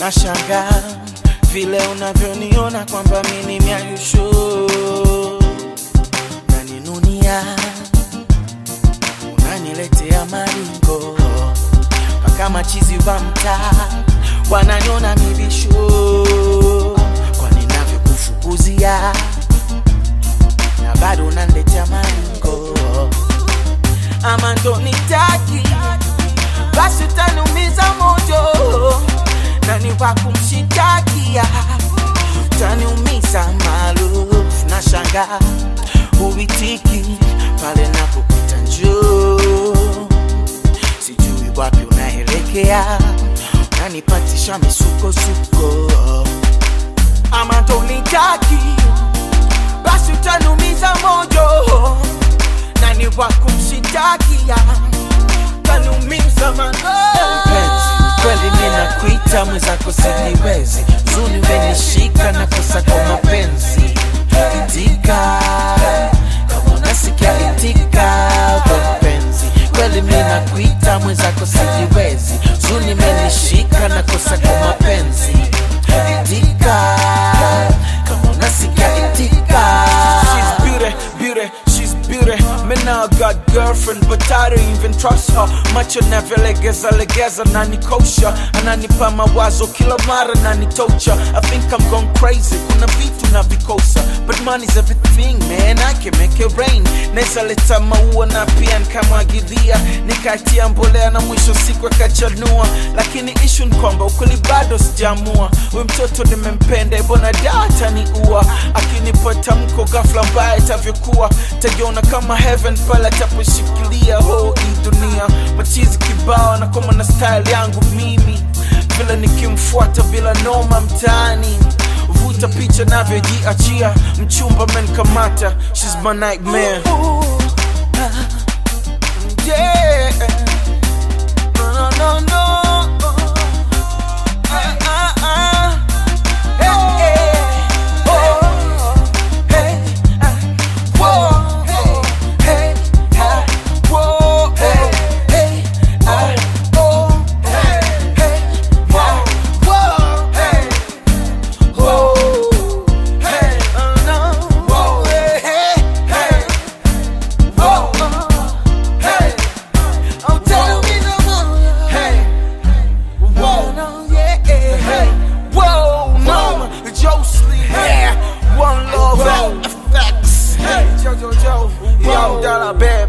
Nashangaa vile unavyoniona kwamba mimi ni miayusho naninunia, unaniletea maringo mpaka machizi wa mtaa wananiona mibisho kwa ninavyokufukuzia na bado unaniletea maringo ama ndo nitaki basi utaniumiza moyo na ni wa kumshitakia utaniumiza maarufu na shanga huitiki pale napopita njoo sijui wapi unaelekea unanipatisha misukosuko ama ndo nitaki basi utaniumiza moyo na ni wa kumshitakia utaniumiza mpenzi kweli ninakuita mwenzako siniwezi zuni umenishika na kosa kwa mapenzi itika kama unasikia itika we mpenzi kweli ninakuita mwenzako siniwezi zuni umenishika na kosa kwa mapenzi itika kama unasikia itika She's beauty, beauty, she's beauty. Me now got girlfriend, but I don't even trust her. Macho navyolegeza legeza nanikosha, ananipa mawazo kila mara nanitocha. I think I'm gone crazy, kuna vitu navikosa, but money's everything man, I can make it rain. Naweza leta maua na pia nikamwagilia, nikatia mbolea na mwisho siku akachanua, lakini issue ni kwamba ukweli bado sijamua. We mtoto nimempenda, ibona da ataniua, akinipa tamko ghafla mbaya itavyokuwa, tajiona kama heaven pale ataposhikilia ho hii dunia. Machizi kibao na koma na style yangu mimi, vile nikimfuata bila noma mtaani vuta picha navyojiachia, mchumba menkamata, she's my nightmare. Yeah. No, no, no, no. Ah, ah, ah. Hey, hey. Oh. Hey, ah. Whoa. Hey, ah. Whoa. Hey, hey, ah. Oh. Hey, hey, ah. Whoa. Hey. Whoa. Hey, uh, no. Whoa. Hey, hey, hey. Whoa. Hey. Oh, tell me no more. Hey. Whoa, no, yeah, hey, whoa, mama, Jocelyn, yeah, one love, effects, hey, Jojo Joe, yo, dollar bear,